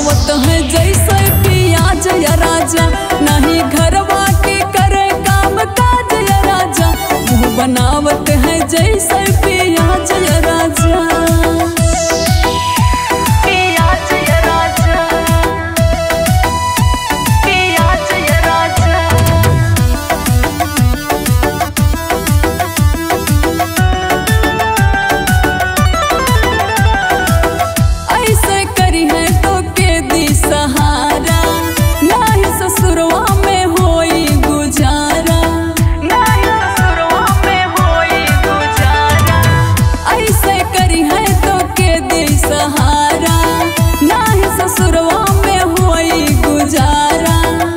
बनावत है जैसे पियाज या राजा नहीं घरवा के करे काम काज या राजा मुँह बनावत है जैसे पियाज या राजा पियाज या राजा पियाज या राजा ऐसे करी है तो के दी सहारा नाही ससुरवा में होई गुजारा नाही ससुरवा में होई गुजारा ऐसे करी है तो के दी सहारा नाही ससुरवा में होई गुजारा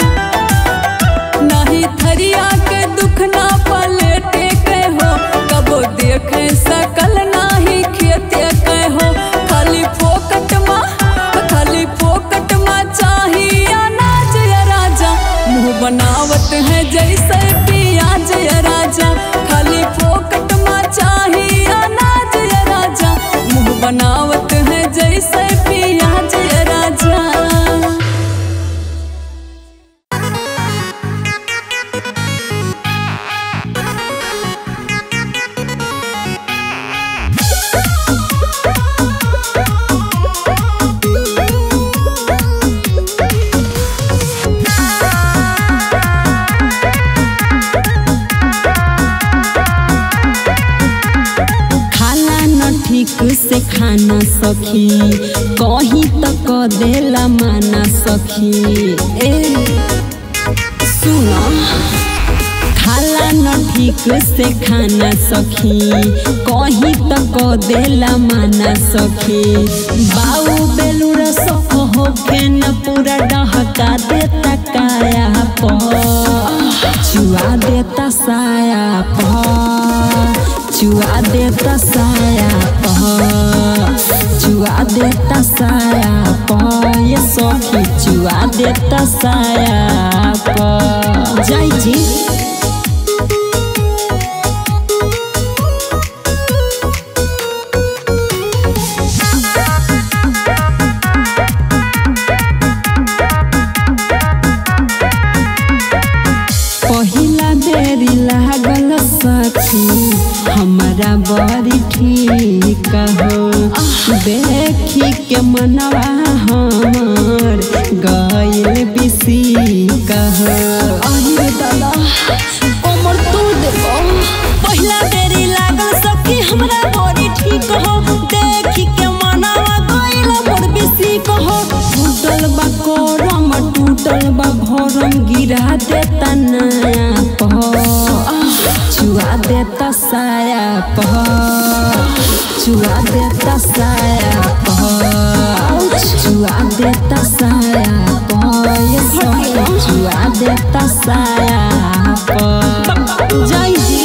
नहीं थरिया के दुख ना पलटे के हो कबो देखे सकल नाही खेते के हो खाली फोकट मा खाली फोकट मा चाहिए अनाज या राजा मुँह बनावत है जैसे पियाज या राजा खाली फोकट मा चाहिए अनाज या राजा मुँह बनावत है जैसे पियाज या राजा खाना न ठीक से खाना सखी कहीं तक देला माना सखी ए सुनो खाला न ठीक से खाना सखी कहीं तक देला माना सखी बाऊ बेलूर सख होके न पूरा डहका देता काया पर चुआ देता साया पर चुआ देता साया पर चुआ देता साया पर ये सखी चुआ देता साया पर जाई जी पहिला बेरी लागल सखी हमारा बड़ी ठीक हो देखी के मनवा हमर गइल बिसी कहो अरे दादा कमर तोड़ देबो पहिला बेरी लागल सखी हमरा बड़ी ठीक हो देखी के मनवा गइल मोर बिसी कहो टूटल बा करम टूटल बा भरम गिरा देता नया पह चुआ देता साया पह चुआ देता साया पह चुआ देता साया पह ये सखी चुआ देता साया पह जय जी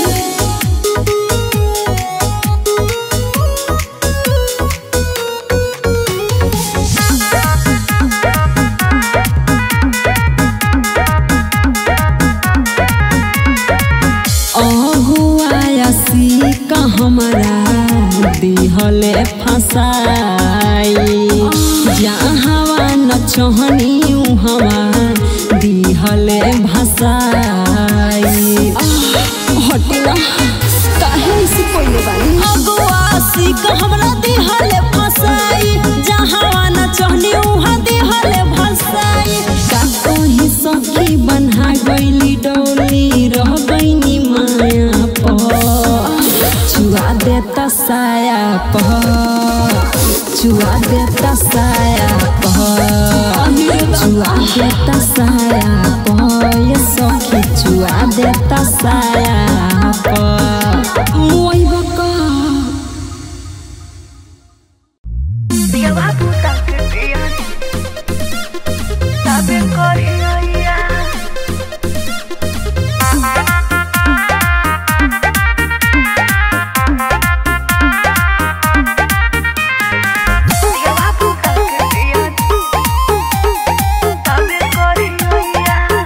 अहुआसी का हमारा दिहले फसाई जहाँ न चहनी हवा दिहले भसाई हटिला काहे से कोई बानी अगुआसी का हमरा दिहले फसाई जहाँ न चहनी उहाँ दिहले भसाई का कोई सखी बन्हा गइली डोली रह गइनी माया पर चुआ देता साया पर चुआ देता साया पर चुआ देता साया पर ये सखी चुआ देता साया पर मोई बका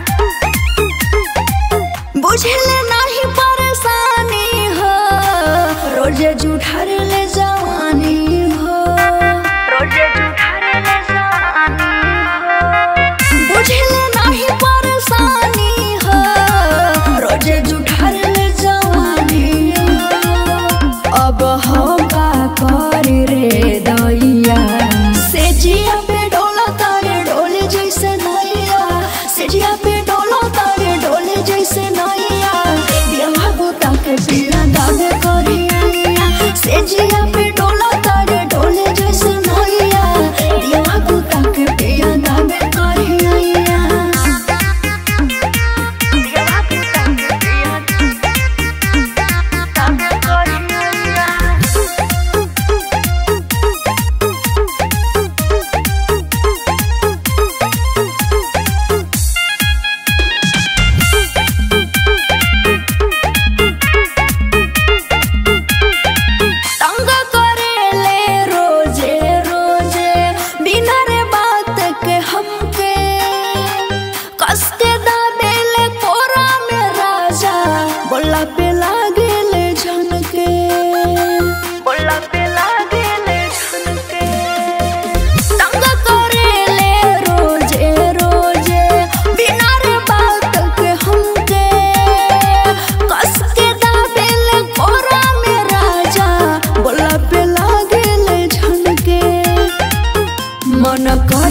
बुझले नहीं परेशानी हो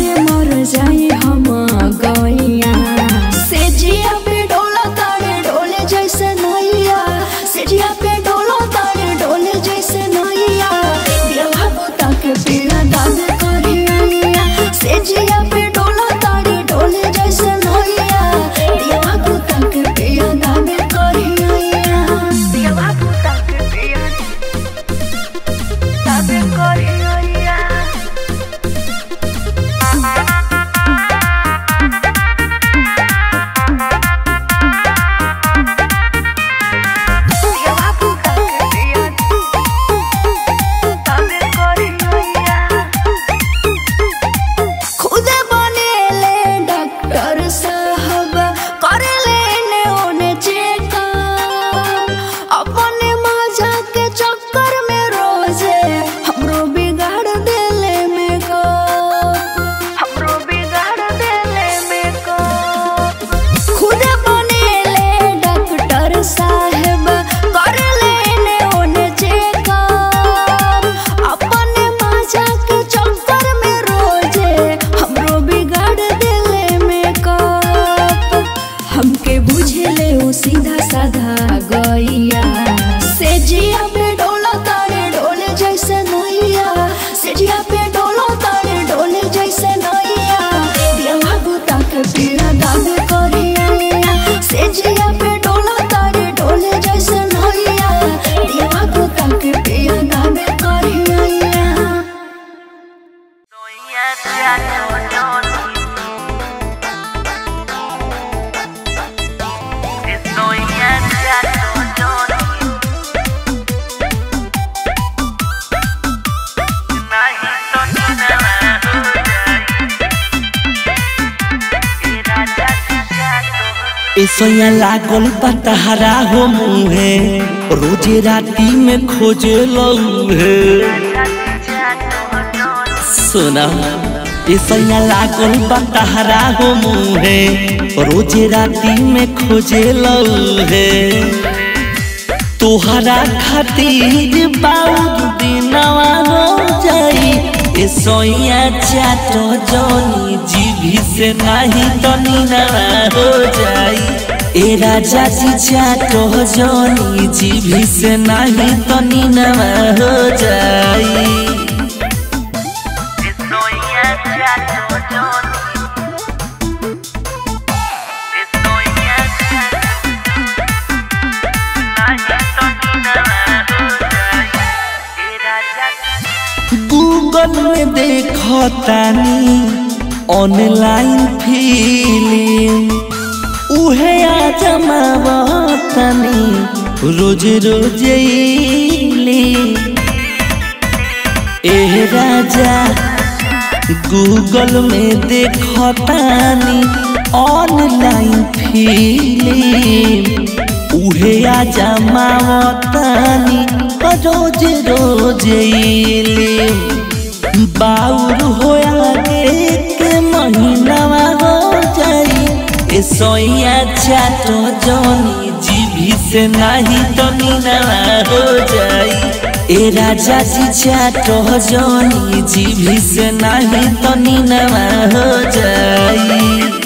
तारे मर जाई हम गैया सेजिया पे डोला तारे डोले जैसे नैया सेजिया पे डोला तारे डोले जैसे नैया दिलवा बुता के पीड़ा दाद करिया सेजिया पे डोला तारे डोले जैसे नैया दिलवा बुता के पीड़ा दाद करिया दिलवा बुता के पीड़ा दाद करिया खुदे बनेले डॉक्टर साहब करेले ने ओने चेकअप अपने मजा के चक्कर में रोजे हमरो बिगाड़ देले मेकअप हमरो बिगाड़ देले मेकअप खुदे बनेले डॉक्टर साहब करेले ने ओने चेकअप अपने मजा के चक्कर में रोजे हमरो बिगाड़ देले मेकअप हमके बुझले ओ सीधा साधा गैया सेजिया पे डोला तारे डोले जैसे नैया सेजिया पे डोला तारे डोले जैसे नैया दिलवा बुता के पीड़ा दाद करिया सेजिया पे डोला तारे डोले जैसे नैया दिलवा बुता के पीड़ा दाद करिया ऐसैया लागल पतहरा हो मुहे रोजे राती में खोजे लौहे सुना ऐसैया लागल पतहरा हो मुहे रोजे राती में खोजे लौहे तोहरा खातिर बाउर दिनवा हो जाई ए सोइया चाट जोनी जीभी से नाही तो नीनवा हो जाई ए राजा जी चाट जोनी जीभी से नाही तो नीनवा हो जाई गूगल में देखो तानी ऑनलाइन फिल्म उहे आ जमावतनी रोज रोज एह राजा गूगल में देखो तानी ऑनलाइन फिल्म उहे आ जमावतनी रोज रोज बाउर होया एक महीनावा हो जाई ए सोइया चाटो जोनी जीभी से नाही तो नीनावा हो जाई ए राजा जी चाटो जोनी जीभी से नाही तो नीनावा हो जाई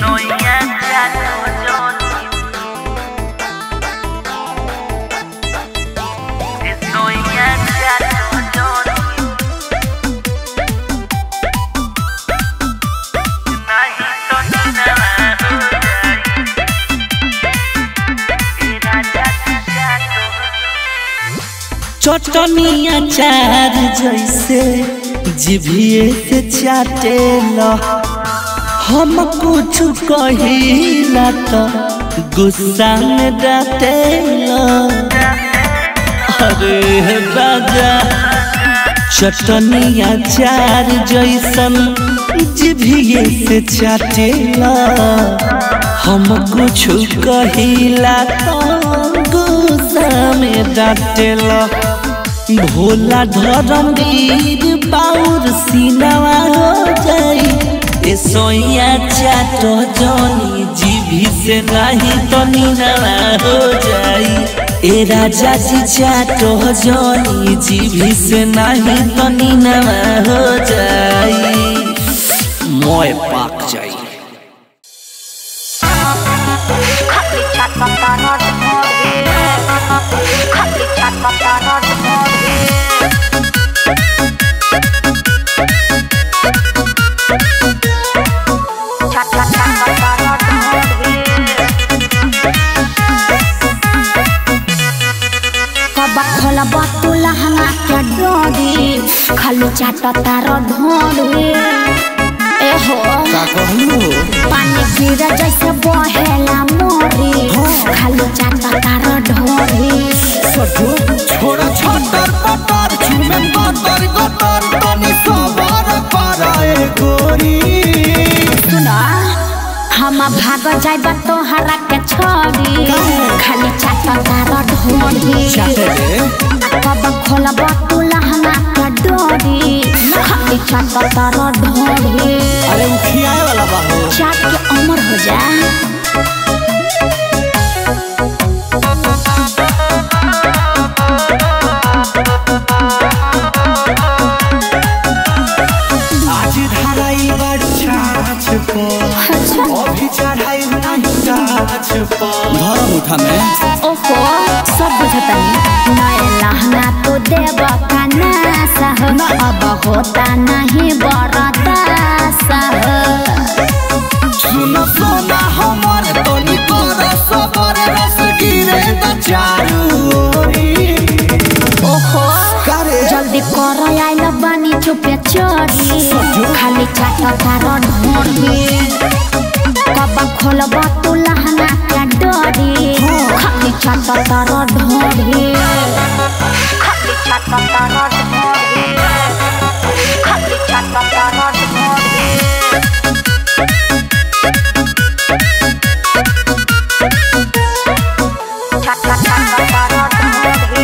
चटनिया चार जैसे जिभिए से चाटे ल हम कुछ कहिला तो गुस्सा में डाटे अरे राजा चटनिया चार जैसन जिभिए से चाटे ल हम कुछ कहिला तो गुस्सा में डाटे ल भोला धरमवीर बाउर सीनावा हो जाई ए सोइया चाटो जोनी जीभी से नहीं तो नीनावा हो जाई ए राजा जी चाटो जोनी जीभी से नहीं तो नीनावा हो जाई मोय पाक जाई खाली छात पता न ढोगे खाली छात पता न ढोगे छात पता न ढोगे कब खोलब तू लहंगा के डोरी खाली चाट तार ढोरी ए हो का कहलू पानी गिर जैसे बहेला मोरी खाली चाट तार ढोरी छोड़ा छतर पतर छुमे गतर गतर तनी सबर कराए गोरी सुना हम भाग जाइब तोहरा के छोड़ी खाली चाट तार ढोरी कब खोलब तू लहंगा के डोरी खाली चाट तार ढोरी अरे उखियाए वाला बा हो चाट के अमर हो जा आज धराई बड़ छाछ पो अच्छा अभी चढ़ाई नहीं गाछ पो धरम उठा में ओहो सब बुझतनी नए लहंगा तो देव का नासा हो अब होता नहीं बरता सह सुन सोना हमर तनी कर सबर रस गिरे त चारू ओरी ओहो करे जल्दी कर आइल बानी चुपे चोरी खाली चाट तार ढोरी कब खोलब तू लहंगा के डोरी खाली चाट तार ढोरी खाली छात पता न ढोगे खाली छात पता न ढोगे छात पता न ढोगे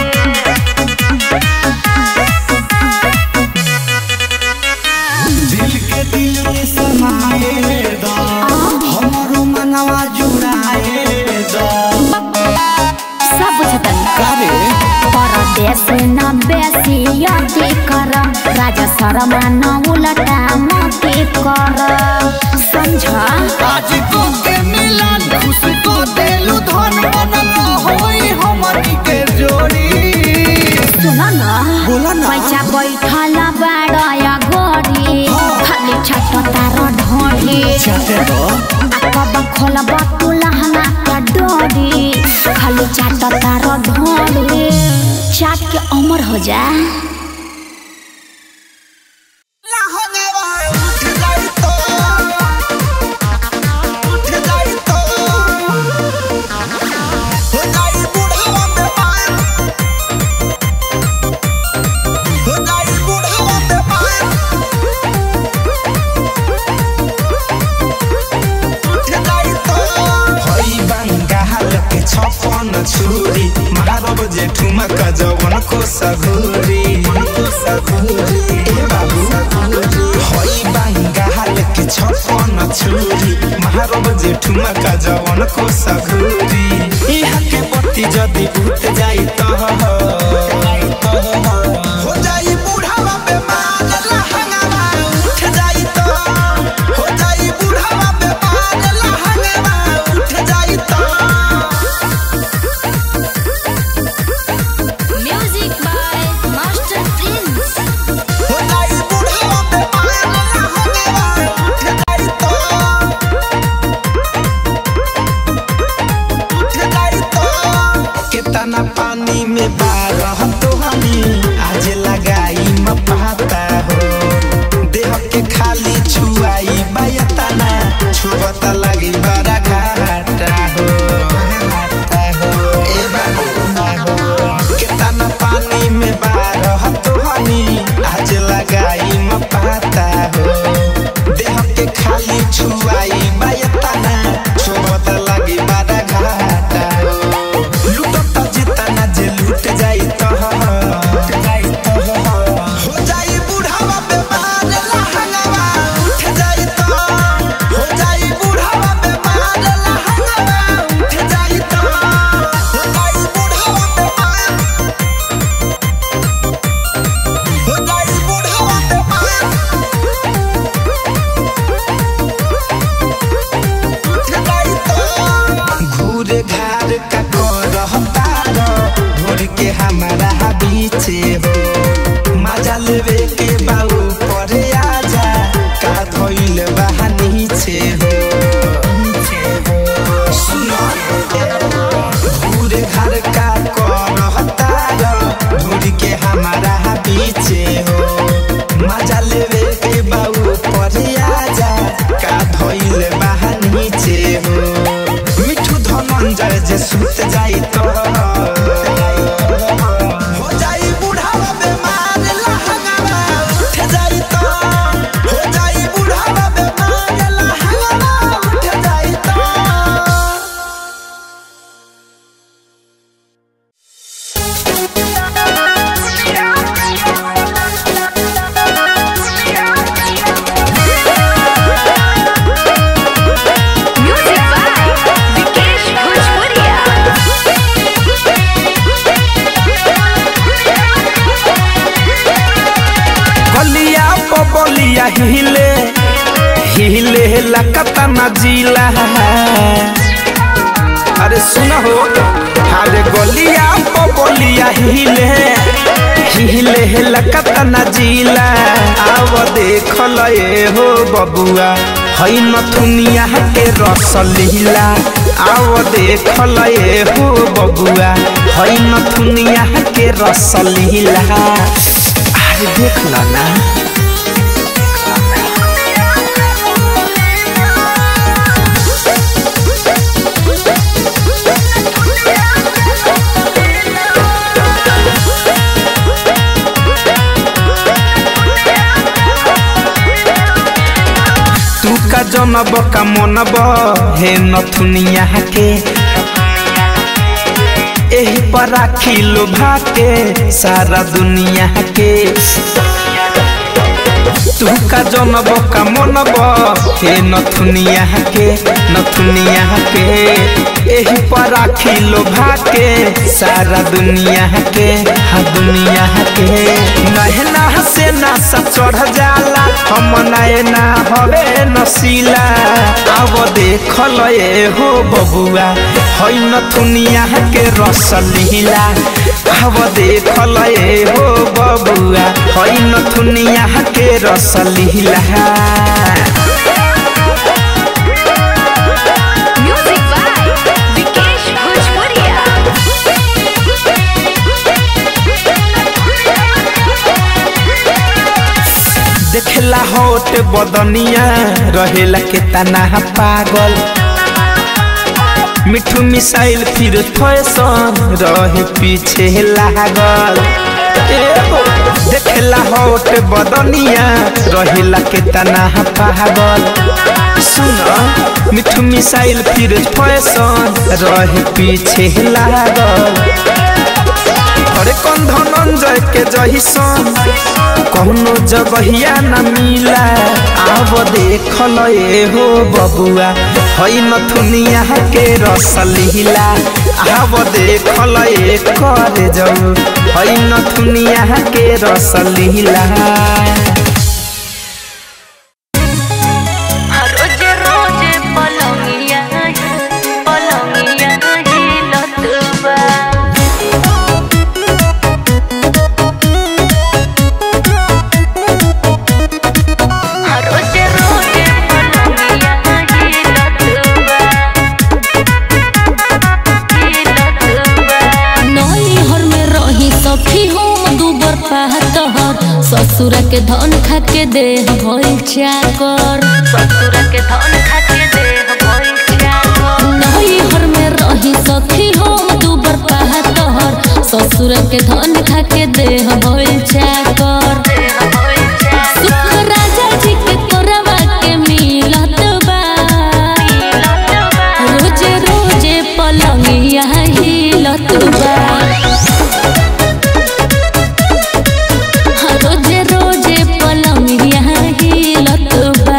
दिल के दिल में समाए दा हमरो मनवा जुड़ाए दा सब बुझतनी करे परदेश न बेसी यति कर राजा शर्मा न उलटा मती कर समझ आज को के मिलन खुश को देलु धन बनल होई हमनी के जोड़ी सुन न बोला ना पैसा बैठल बाड़या गोरी खाली छट तार ढोरी चाटे दो आ कब खोलब तू लहंगा के डोरी खाली चाट तार ढोरी चाट के अमर हो जा छुरी मारब जेठुमा कजवन को सघुरी को सघुरी ए बाबू हई बंगाल के छपन छुरी मारब जेठुमा कजवन को सघुरी इहा के बत्ती जदी उठ जाई त हो जाई बूढ़ावा बेमार लहंगावा उठ जाई त हो जाई बूढ़ावा बेमार लहंगावा उठ जाई त म्यूजिक बाय मास्टर प्रिंस हो जाई बूढ़ावा बेमार लहंगावा उठ जाई त उठ जाई त कितना पानी में बारह तो हमी आज लगाई म पाता हो देह के खाली छुआई बायतना छुबता लगी बड़ा घाटा हो घाटा हो ए बाबू कितना पानी में बारह तो हमी आज लगाई म पाता हो देह के खाली छुआई बायतना छुबता लगी बड़ा घाटा हो लूटता जितना जे लूट जाई तो हो जाई बूढ़ावा बेमार लहंगावा उठ जाई तो हो जाई बूढ़ावा बेमार लहंगावा उठ जाई तो हो जाई बूढ़ावा बेमार हो जाई बूढ़ावा बेमार जे सुत जाई तो हो जाई बुढ़ावा बेमार लहंगावा उठ जाई तो हो जाई बुढ़ावा बेमार लहंगावा उठ जाई तो म्यूजिक बाय विकेश भोजपुरिया गलिया बबलिया हिले हिले लकता न जिला अरे सुना हो अरे गलिया बबलिया हिले हिले लकता न जिला आव देख लए हो बबुआ हई नथुनिया के रस लीला आव देख लए हो बबुआ हई नथुनिया के रस लीला अरे देख ला ना तू का जनब का मनब हे नथुनिया के एही पर राखी लोभा के सारा दुनिया के तू का जनब का मनब हे नथुनिया के नथुनिया के एही पर राखी लोभा के सारा दुनिया के हा दुनिया के नहना से ना सब चढ़ जाला हम नैना हवे नसीला अब देख लए हो बबुआ हई नथुनिया के रस लीला अब देख लए हो बबुआ हई नथुनिया के रस लीला म्यूजिक बाय विकेश भोजपुरिया देखला होट बदनिया रहेला के तना पागल मिठू मिसाइल फिर फैशन रहे पीछे लागल एगो देखला होट बदनिया रहेला के तना पागल सुन मिठू मिसाइल फिर फैशन रहे पीछे लागल अरे कौन धनंजय के जहिसन कौनो जगहिया न मिला आब देख लए हो बबुआ हई नथुनिया के रस लीला आब देख लए कर जाऊ हई नथुनिया के रस लीला रोजे रोजे पलंगिया पलंगिया हिलत बा रोजे रोजे पलंगिया हिलत बा हिलत बा नई हर में रही सखी हम दूबर पाहतहर ससुर के धन खा के देह भइल चाकर ससुर के धन खाके देह भइल चाकर नई हर में रही सखी हम दूबर पाहतहर ससुर के धन खा के देह भइल चाकर देह भइल चाकर सुख राजा जी के तोरवा के मिलत बा रोजे रोजे पलंगिया हिलत बा रोजे रोजे पलंगिया हिलत बा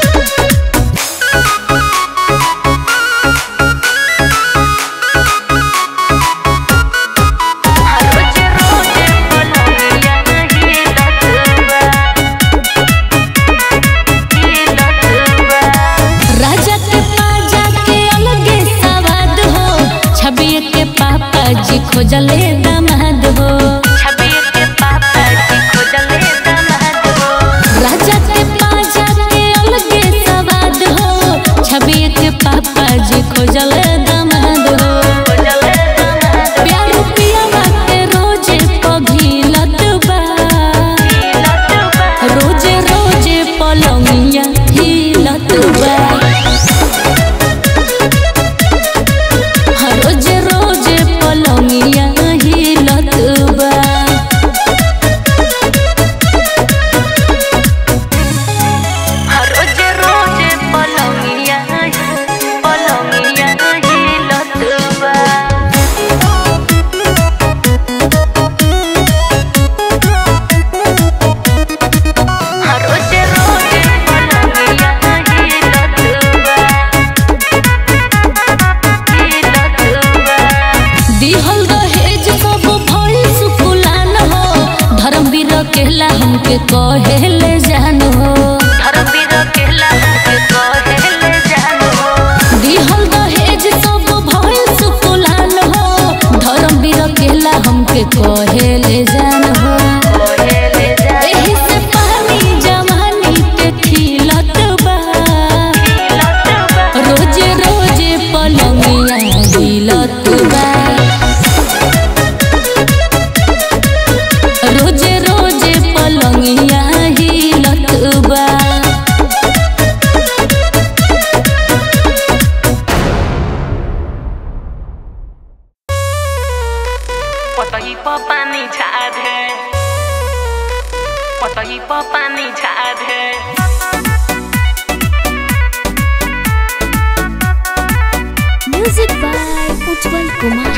रोजे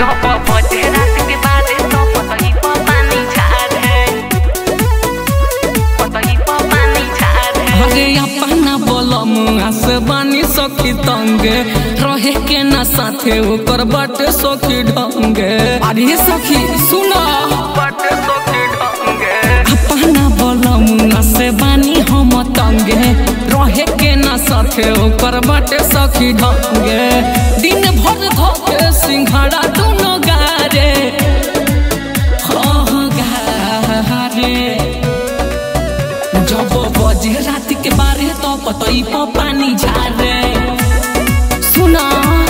जब बजे रात के बाद तो पतई पर पानी झारे पतई पर पानी झारे अरे अपना बोलम आसे बानी सखी तंगे रहे के ना साथे ओकर बाटे सखी ढंगे अरे सखी सुना बट सखी ढंगे अपना बोलम आसे बानी हम तंगे रहे के ना साथे ओकर बाटे सखी ढंगे दिन भर धोके सिंघाड़ा दुनो गारे हाँ गारे जब बजे रात के बारे तो पतई पर पानी झारे सुना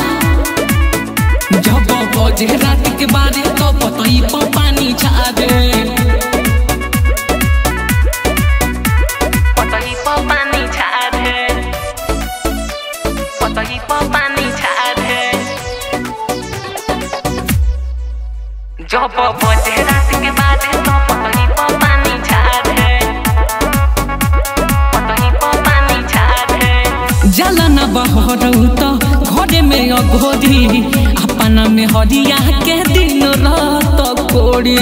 जब बजे रात के बारे तो पतई पर पानी झारे पतई पर पानी झारे पतई पर पानी झारे जब बजे रात के बाद तो पतई पर पानी झारे पतई पर पानी झारे जलन बहरऊ तो घरे में अघोरी अपना में हरिया के दिन रात कोड़ी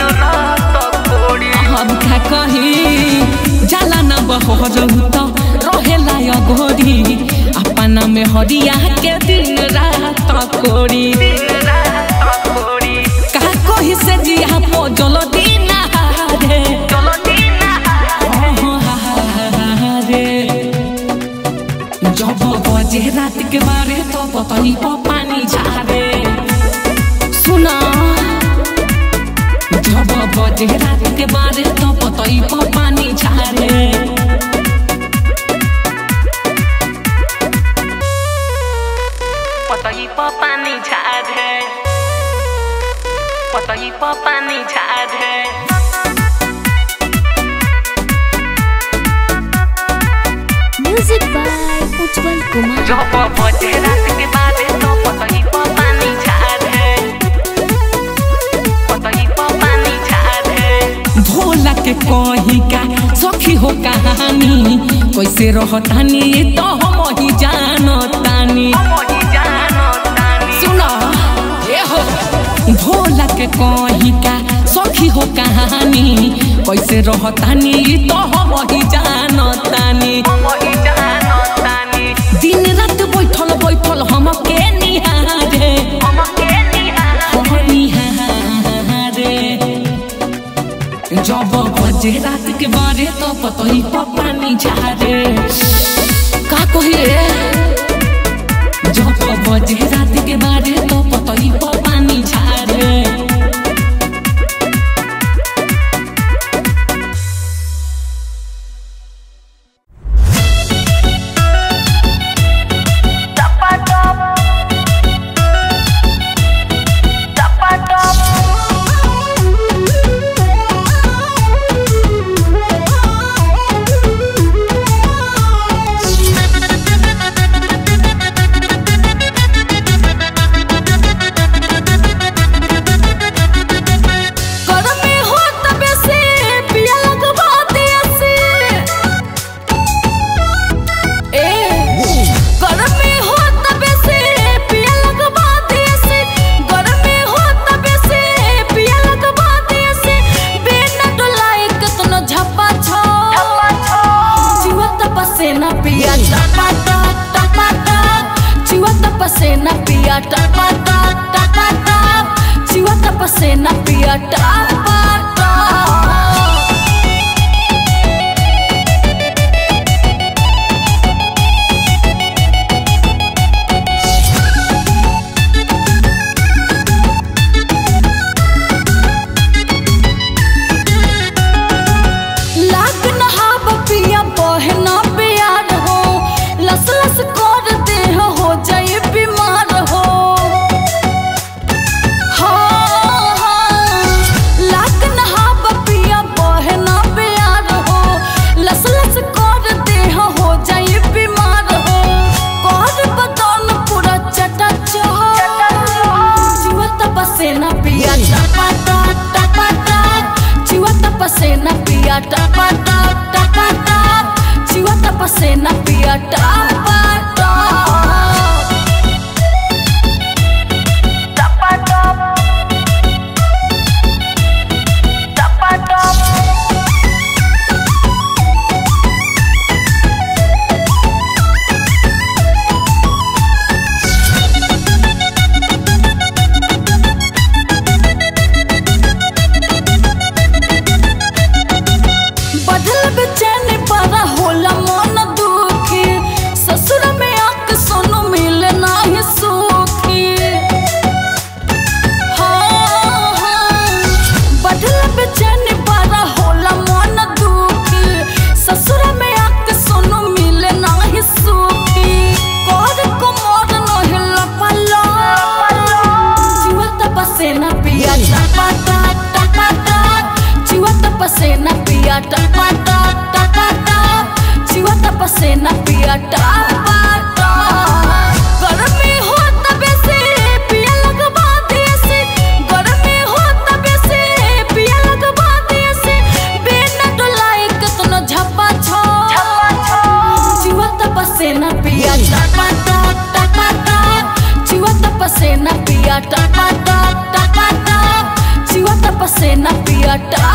हम का कही जलन बहरऊ तो रहेला अघोरी अपना में हरिया के दिन रात कोड़ी का कही से जिया पो जलदी नहारे रे जब बजे रात के बारे तो पतनी पर पानी झारे सुना जब बजे रात के बारे तो पतई पर पानी झारे पतई पर पानी झारे पतई पर पानी झारे म्यूजिक बाय उज्जवल कुमार जब बजे रात के बाद तो पतई पर पानी झारे पतई पर पानी झारे भोला के कही का सखी हो कहानी कैसे रहतानी तो हम ही जानतानी मोही जानो तानी सुना ए हो भोला के कही का सखी हो कहानी कैसे रहतानी तो हम ही जानतानी मोही जानो तानी दिन रात बैठल बैठल हम के निहारे हम के निहार हम निहारे जब बजे रात के बारे तो पतई पर पानी झारे का कही रे जब बजे रात के बारे तो पतई पर पानी झारे गरमी हो तबे से पिया लगवा दिया से ए गरमी हो तबे से पिया लगवा दिया से गरमी हो तबे से पिया लगवा दिया से बिना डोलाए कतनो झपा छो जीवा तपसे ना पिया टपा टप टपा टप जीवा तपसे ना पिया टपा टप टपा टप जीवा तपसे ना पिया टपा टप लाग नहाब पिया बहना प्यार हो लस लस कर दे हो जाए बीमार हो हाँ, हाँ। लाग नहाब पिया बहना प्यार हो लस लस कर दे हो जाए बीमार हो कर बदन पूरा चटा जीवा तपसे ना पिया टपा टप टपा टप जीवा तपसे ना पिया टपा टप टपा टप जीवा तपसे ना पिया टपा टप टपा टप पिया टपा टप टपा टप चुआ टप से न पिया टपा टप गर्मी हो तबे से पिया लगवा दिए से गर्मी हो तबे से पिया लगवा दिए से बिना डोलाए कतनो झपा छो चुआ टप से न पिया टपा टप टपा टप चुआ टप से न पिया टपा टप टपा टप चुआ टप से न पिया टपा